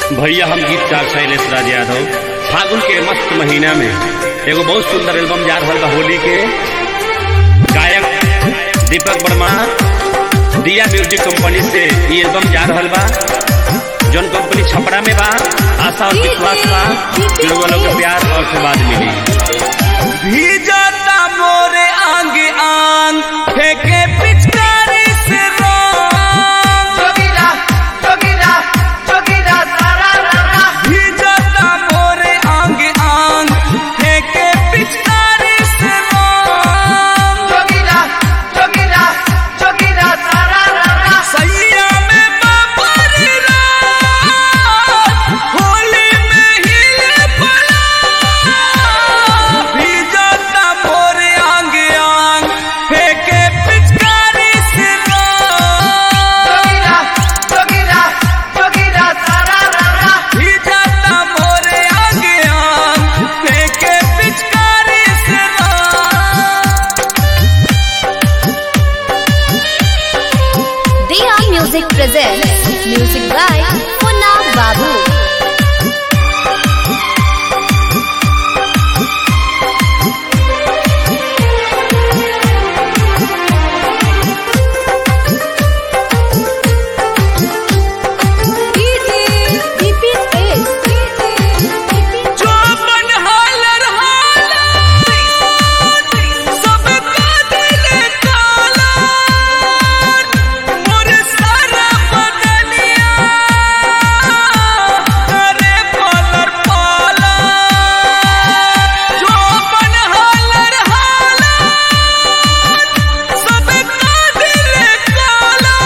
भैया हम गीतकार शैलेश राज यादव फागुन के मस्त महीना में एगो बहुत सुंदर एल्बम जा रहा बा होली के गायक दीपक वर्मा दिया म्यूजिक कंपनी से ये एल्बम जा रहा बा जौन कंपनी छपरा में बा आशा और विश्वास बा कि लोगों लोग के प्यार और आशीर्वाद मिली भीजता मोरे आंग आंग फेंके पिचकारी से रंग जोगिरा जोगिरा जोगिरा सारा रारा भीजता मोरे आंग आंग फेंके पिचकारी से रंग जोगिरा जोगिरा जोगिरा सारा रारा सैया में बाबरी रात होली में हिले पड़ा भीजता मोरे आंग आंग फेंके पिचकारी से रंग जोगिरा जोगिरा जोगिरा सारा रारा भीजता मोरे आंग आंग फेंके पिचकारी से रंग Dia Music presents music by Punna Babu. चौपन हालर हालर सबका दिल काला मोर सारा बदनिया करे पालर पाला चौपन हालर हालर सबका दिल काला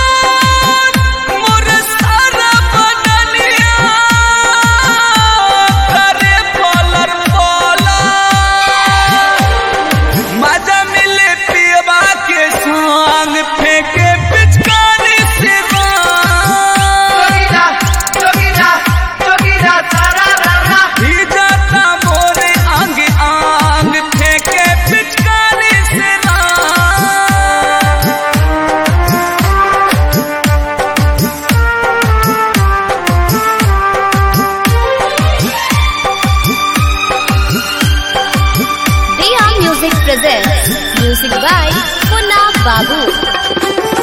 मोर सारा बदनिया करे पालर पाला मजा मिले पियबा के संग फेंके पिचकारी से जोगिरा जोगिरा जोगिरा सारा रारा भीजता मोरे अंग आंग फेंके पिचकारी से Dia Music presents music by Punna Babu.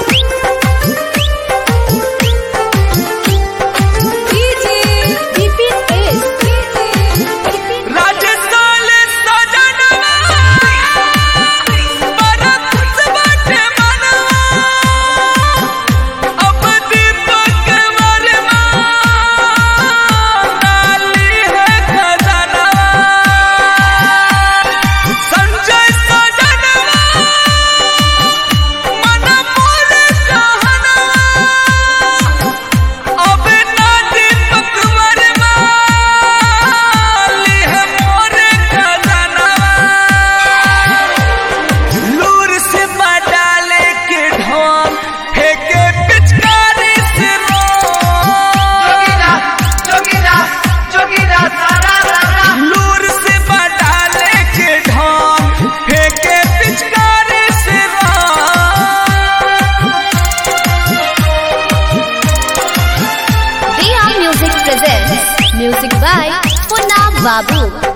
Rajasthan सजनवा बरत बटे मनवा अब दीपक वर्मा डाली है खजनवा संजय सजनवा मन मोर कहनवा अब ना दीपक वर्मा ली है मोर खजनवा लूर से डाले के ढोंग फेंके पिचकारी से जोगिरा जोगिरा जोगिरा सारा रारा लूर से डाले के ढोंग फेंके पिचकारी से Dia Music presents music by Punna Babu.